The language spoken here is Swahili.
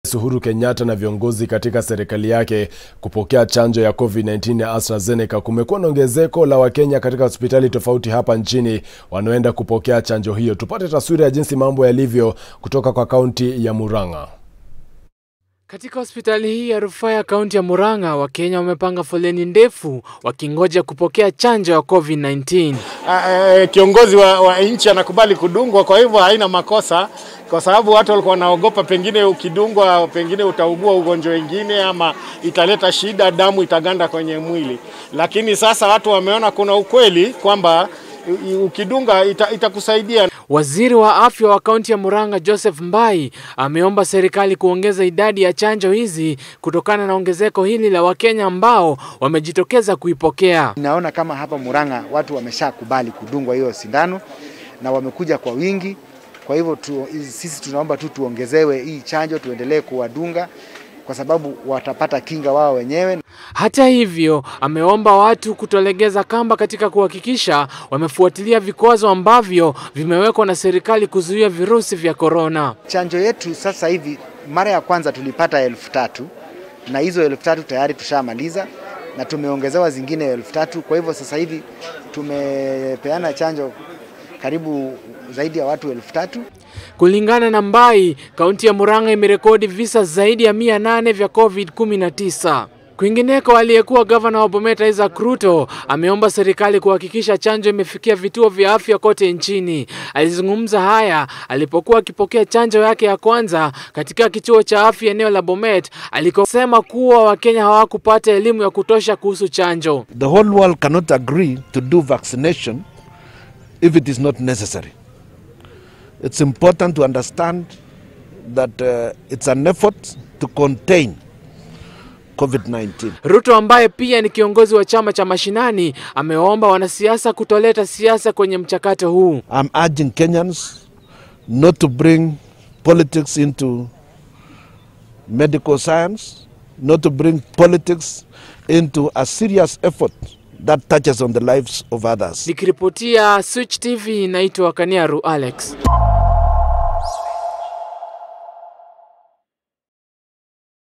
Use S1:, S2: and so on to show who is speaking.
S1: Uhuru Kenyatta na viongozi katika serikali yake kupokea chanjo ya COVID-19 ya AstraZeneca, kumekuwa na ongezeko la Wakenya katika hospitali tofauti hapa nchini wanaoenda kupokea chanjo hiyo. Tupate taswira ya jinsi mambo yalivyo kutoka kwa kaunti ya Murang'a.
S2: Katika hospitali hii ya rufaa ya kaunti ya Murang'a, Wakenya wamepanga foleni ndefu wakingoja kupokea chanjo ya COVID-19.
S3: Uh, kiongozi wa, wa nchi anakubali kudungwa, kwa hivyo haina makosa, kwa sababu watu walikuwa wanaogopa pengine ukidungwa, pengine utaugua ugonjwa wengine ama italeta shida, damu itaganda kwenye mwili. Lakini sasa watu wameona kuna ukweli kwamba ukidunga ita, itakusaidia.
S2: Waziri wa afya wa kaunti ya Murang'a Joseph Mbai ameomba serikali kuongeza idadi ya chanjo hizi kutokana na ongezeko hili la Wakenya ambao wamejitokeza kuipokea.
S4: Naona kama hapa Murang'a watu wameshakubali kudungwa hiyo sindano na wamekuja kwa wingi. Kwa hivyo tu, sisi tunaomba tu tuongezewe hii chanjo, tuendelee kuwadunga kwa sababu watapata kinga wao wenyewe.
S2: Hata hivyo, ameomba watu kutolegeza kamba katika kuhakikisha wamefuatilia vikwazo ambavyo vimewekwa na serikali kuzuia virusi vya korona.
S4: Chanjo yetu sasa hivi, mara ya kwanza tulipata elfu tatu na hizo elfu tatu tayari tushamaliza na tumeongezewa zingine elfu tatu. Kwa hivyo sasa hivi tumepeana chanjo karibu zaidi ya watu elfu tatu.
S2: Kulingana na Mbai, kaunti ya Murang'a imerekodi visa zaidi ya mia nane vya COVID-19. Kwingineko, aliyekuwa gavana wa Bomet Isaac Ruto ameomba serikali kuhakikisha chanjo imefikia vituo vya afya kote nchini. Alizungumza haya alipokuwa akipokea chanjo yake ya kwanza katika kituo cha afya eneo la Bomet, alikosema kuwa Wakenya hawakupata elimu ya kutosha kuhusu chanjo.
S5: The whole world cannot agree to do vaccination if it is not necessary. It's important to understand that uh, it's an effort to contain COVID-19.
S2: Ruto ambaye pia ni kiongozi wa chama cha mashinani amewaomba wanasiasa kutoleta siasa kwenye mchakato huu.
S5: I'm urging Kenyans not to bring politics into medical science, not to bring politics into a serious effort that touches on the lives of others.
S2: Nikiripotia Switch TV, naitwa Kaniaru Alex.